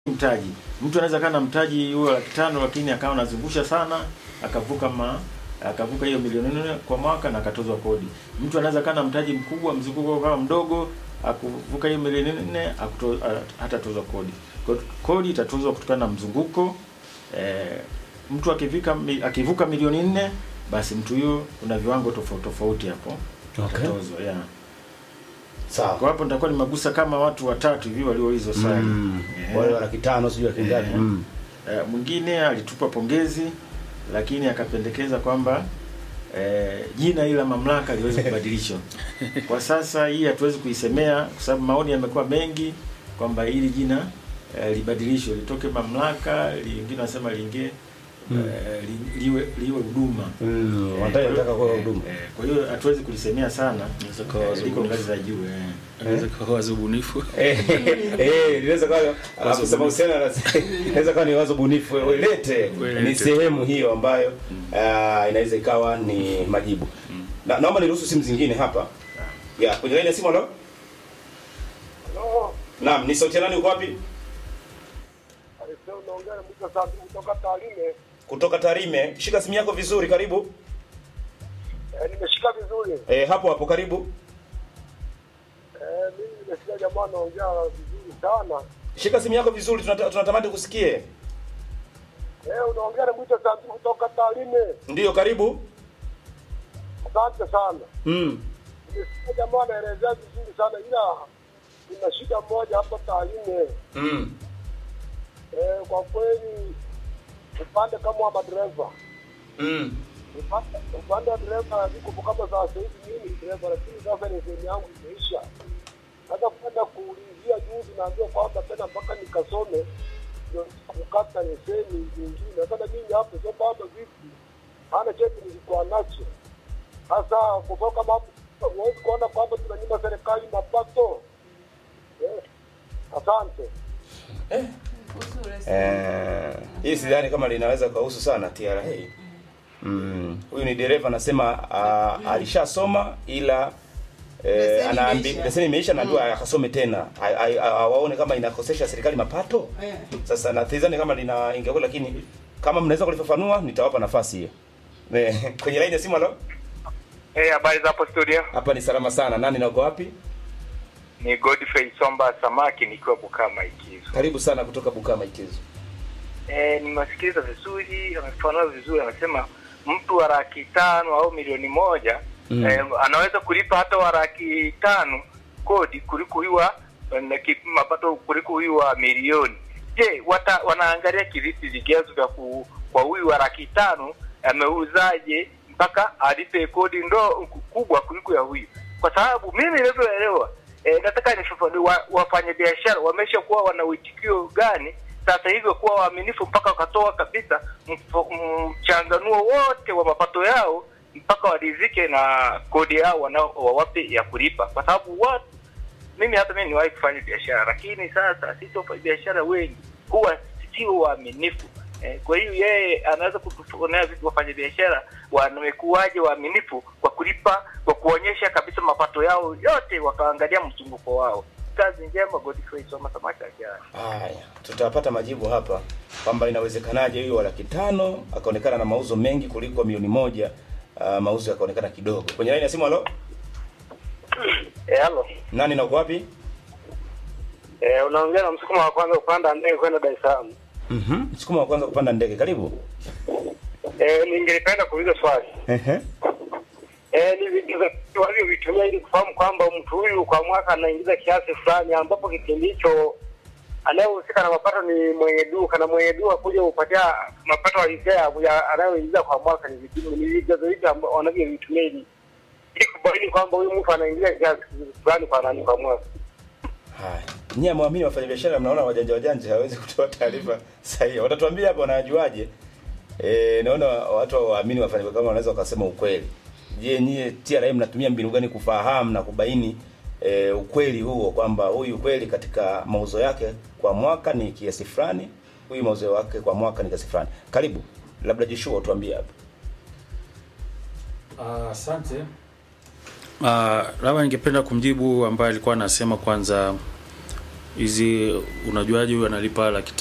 mtaji. Mtu anaweza kaa na mtaji huo laki tano lakini akawa anazungusha sana akavuka ma akavuka hiyo milioni nne kwa mwaka na akatozwa kodi. Mtu anaweza kaa na mtaji mkubwa mzunguko kama mdogo akuvuka hiyo milioni nne akuto, hatatozwa kodi. Kwa hiyo kodi itatozwa kutokana na mzunguko. E, mtu akivika akivuka milioni nne basi mtu huyo kuna viwango tofauti tofauti hapo Okay. atatozwa yeah. Sawa. Kwa hapo nitakuwa nimegusa kama watu watatu hivi walioulizwa swali. Mm. Eh. Wale wa laki tano sijui laki ngapi. Eh. Mm. Eh, mwingine alitupa pongezi lakini akapendekeza kwamba eh, jina hili la mamlaka liweze kubadilishwa. Kwa sasa hii hatuwezi kuisemea kwa sababu maoni yamekuwa mengi kwamba hili jina eh, libadilishwe litoke mamlaka, lingine wanasema liingie eh, li- liwe liwe huduma. Mm. Eh, Wanataka kwa hiyo- nataka kwa eh, huduma. eh, Kwa hiyo hatuwezi kulisemea sana. Inaweza kuwa Eh, wazo liko bunifu. ngazi za juu eh. Inaweza kuwa wazo bunifu. Eh, eh, linaweza kuwa afisa bunifu. mahusiano ana- inaweza kuwa ni wazo bunifu welete Welete. ni sehemu hiyo ambayo ah, inaweza ikawa ni majibu. Na naomba niruhusu simu zingine hapa. Ya, kwenye line ya simu halo? Halo, Naam, ni sauti ya nani uko wapi? alisema unaongea na mtu sasa kutoka Tarime. Kutoka Tarime. Shika simu yako vizuri, karibu. Eh, nimeshika vizuri. Eh, hapo hapo karibu. Eh, mimi nimesikia jamaa anaongea vizuri sana. Shika simu yako vizuri, tunata- tunatamani kusikie. Eh, unaongea na mtu sasa kutoka Tarime. Ndiyo, karibu. Asante sana. Mm. Nimesikia jamaa anaelezea vizuri sana ila kuna shida moja hapa Tarime. Mm. Eh, kwa kweli upande kama wa madereva Mm. upande upande wa dereva niko kama saa hivi mimi ni dereva, lakini sasa leseni yangu imeisha. Sasa kwenda kuulizia juzi, naambiwa kwamba tena mpaka nikasome ndio kukata leseni nyingine. Sasa mimi hapo sio bado vipi, hana cheti nilikuwa nacho. Sasa kutoka kama hapo huwezi kuona kwamba tunanyima serikali mapato eh. Asante. Eh, hii sidhani kama linaweza kuhusu sana TRA. Mm. Huyu ni dereva anasema uh, alishasoma ila eh, Leseni anaambi imeisha. leseni imeisha naambiwa akasome tena A- a- a- awaone kama inakosesha serikali mapato. Eh. Sasa nadhani kama lina ingekuwa, lakini kama mnaweza kulifafanua nitawapa nafasi hiyo. Eh, Kwenye line ya simu halo? Hey, habari za hapo studio. Hapa ni salama sana. Nani na uko wapi? Ni Godfrey Somba Samaki nikiwa Bukama Ikizo. Karibu sana kutoka Bukama Ikizo. Eh, nimesikiliza vizuri, amefafanua vizuri, anasema mtu wa laki tano au milioni moja Mm. eh, anaweza kulipa hata wa laki tano kodi kuliko huyu wa na ki- mapato kuliko huyu wa milioni. Je, wata, wanaangalia kivipi vigezo vya ku, kwa huyu wa laki tano ameuzaje mpaka alipe kodi ndo kubwa kuliko ya huyu? Kwa sababu mimi nilivyoelewa e, nataka nifafanue wa, wafanya biashara wameshakuwa wana uitikio gani sasa hivyo kuwa waaminifu mpaka wakatoa kabisa mfo- mchanganuo wote wa mapato yao mpaka waridhike na kodi yao wanao wawape ya kulipa, kwa sababu watu mimi hata mimi niwahi kufanya biashara, lakini sasa sisi wafanya biashara wengi huwa sio waaminifu. Eh, kwa hiyo yeye anaweza kutufonea vitu wafanya biashara wamekuwaje waaminifu kwa kulipa kwa kuonyesha kabisa mapato yao yote, wakaangalia mzunguko wao. Kazi njema, Godfrey Soma Samaki ajana. Haya, tutapata majibu hapa kwamba inawezekanaje huyo wa laki tano akaonekana na mauzo mengi kuliko milioni moja uh, mauzo yakaonekana kidogo. Kwenye line ya simu, halo, Eh, halo. nani na uko wapi? Eh, unaongea na msukuma wa kwanza kupanda ndege kwenda Dar es Salaam. Mhm, msukuma wa kwanza kupanda ndege, karibu. Eh, ningelipenda kuuliza swali. Ehe, Eh, ni vigezo walivyovitumia ili kufahamu kwamba mtu huyu kwa mwaka anaingiza kiasi fulani, ambapo kipindi hicho anayehusika na mapato ni mwenye duka na mwenye duka kuja kupatia mapato halisia ya- ya anayoingiza kwa mwaka. Ni vipi- ni vigezo vipi ambao wanavyovitumia ili ili kubaini kwamba huyu mtu anaingiza kiasi fulani kwa nani kwa mwaka? haya. Nyie mwamini wafanyabiashara, mnaona wajanja wajanja hawezi kutoa taarifa sahihi. Watatuambia hapa wanajuaje? Eh, naona watu waamini wafanya kama wanaweza wakasema ukweli. Je, nyie TRA mnatumia mbinu gani kufahamu na kubaini e, ukweli huo kwamba huyu kweli katika mauzo yake kwa mwaka ni kiasi fulani, huyu mauzo yake kwa mwaka ni kiasi fulani. Karibu, labda Joshua utuambie hapa. Ah, Asante. Uh, labda ningependa kumjibu ambaye alikuwa anasema kwanza hizi unajuaje huyu analipa laki